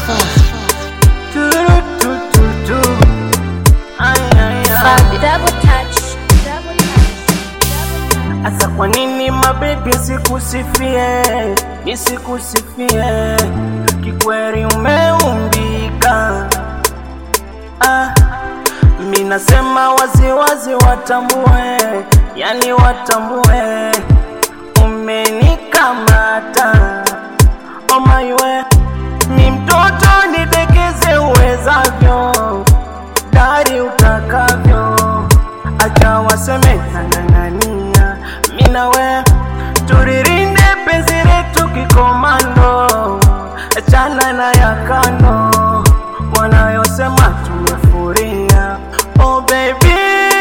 Turutututu. Ay, ay, ay. Double touch. Double touch. Double touch. Asa kwa nini mabebi sikusifie, nisikusifie? Kikweli umeumbika. Ah, mi nasema waziwazi watambue, yani watambue, umenikamata oh my way. Ni mtoto nidekeze uwezavyo, dari utakavyo, acha waseme nang'ang'ania, mi nawe turirinde penzi letu kikomando, achana na ya kando wanayosema tumefuria. Oh baby,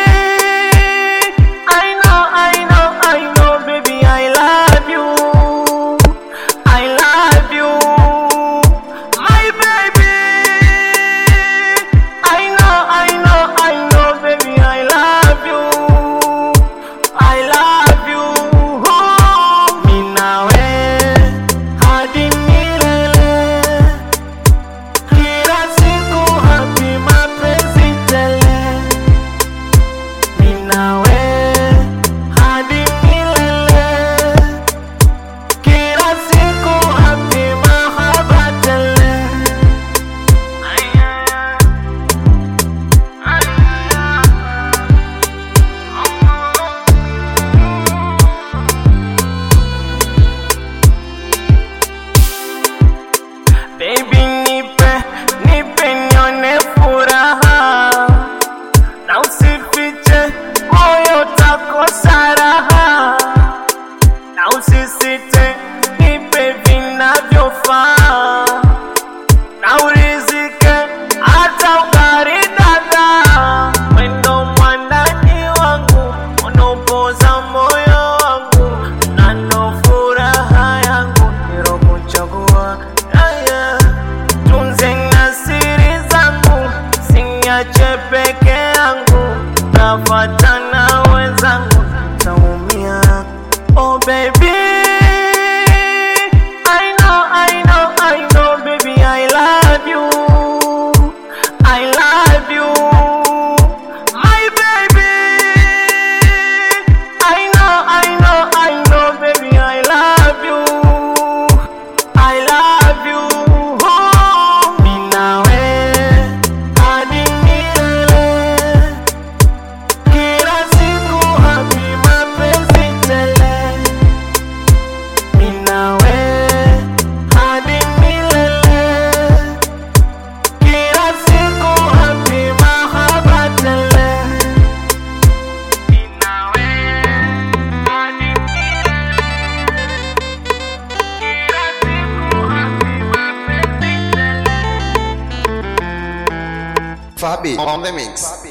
I know, I know, I know, baby, I love you. I love you, my baby. I know, I know, I know, baby, I love you. I love you. Oh, mi nawe hadi milele. Kila siku happy mapenzi tele. Mi nawe hadi milele. Kila siku happy mahaba tele. Baby nipe, nipe nione furaha na usifiche moyo takosa raha na usisite, nipe vinavyofaa na urizike hata ukaridada. Wendo mwandani wangu, unaopoza moyo wangu, na ndo furaha yangu nilokuchagua. Yeah, yeah. Tunze na siri zangu, siniache peke yangu, nafuatana wenzangu, taumia. Oh baby, I know, I know, I know, baby, I love you. I love you, my baby. I know, I know, I know, baby, I love you. I love you. Oh, mi nawe hadi milele. Kila siku happy mapenzi tele. Mi nawe hadi milele. Kila siku happy mahaba tele. Mi nawe hadi milele. Kila siku happy mapenzi tele. Fabi on the mix.